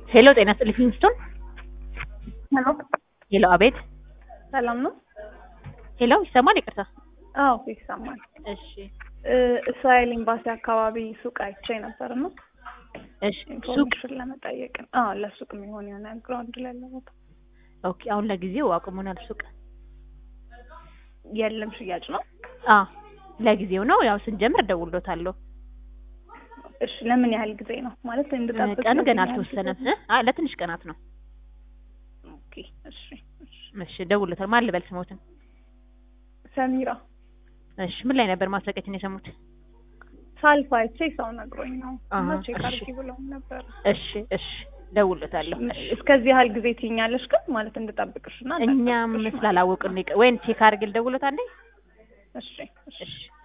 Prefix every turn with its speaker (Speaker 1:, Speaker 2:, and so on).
Speaker 1: ሄሎ ጤና ይስጥልኝ ፊንስቶን።
Speaker 2: ሄሎ
Speaker 1: ሄሎ አቤት።
Speaker 2: ሰላም ነው?
Speaker 1: ሄሎ ይሰማል? ይቅርታ።
Speaker 2: አዎ ይሰማል።
Speaker 1: እሺ
Speaker 2: እ እስራኤል ኤምባሲ አካባቢ ሱቅ አይቼ ነበር ነው
Speaker 1: እሺ ሱቅ
Speaker 2: ኢንፎርሜሽን ለመጠየቅ ነው። አዎ ለሱቅ የሚሆን የሆነ ግራውንድ ላይ ለቦታ
Speaker 1: ኦኬ። አሁን ለጊዜው አቁሞናል ሱቅ።
Speaker 2: የለም ሽያጭ ነው።
Speaker 1: አ ለጊዜው ነው። ያው ስንጀምር እደውልሎታለሁ።
Speaker 2: እሺ ለምን ያህል ጊዜ ነው ማለት እንድጠብቅ?
Speaker 1: ቀኑ ገና
Speaker 2: ለምን ያህል
Speaker 1: አልተወሰነም።
Speaker 2: ጊዜ?
Speaker 1: እ? አይ ለትንሽ ቀናት ነው።
Speaker 2: ኦኬ እሺ እሺ።
Speaker 1: እሺ እደውልሎታለሁ። ማን ልበል ስሞትን?
Speaker 2: ሰሚራ
Speaker 1: እሺ ምን ላይ ነበር ማስታወቂያችን የሰሙት?
Speaker 2: ሳልፍ አይቼ ሰው ነግሮኝ ነው እና
Speaker 1: አሃ፣
Speaker 2: ቼክ
Speaker 1: እሺ።
Speaker 2: አድርጊ ብለውኝ ነበር።
Speaker 1: እሺ እሺ እደውልሎታለሁ። እሺ
Speaker 2: እስከዚህ ያህል ጊዜ ትይኛለሽ ግን ማለት እንድጠብቅሽ እና
Speaker 1: እኛም
Speaker 2: እንዳልጠብቅሽ ማለት ነው።
Speaker 1: ስላላወቅን ነው። ወይን ቼክ አድርጌ ልደውልሎታለሁ።
Speaker 2: እሺ እሺ
Speaker 1: እሺ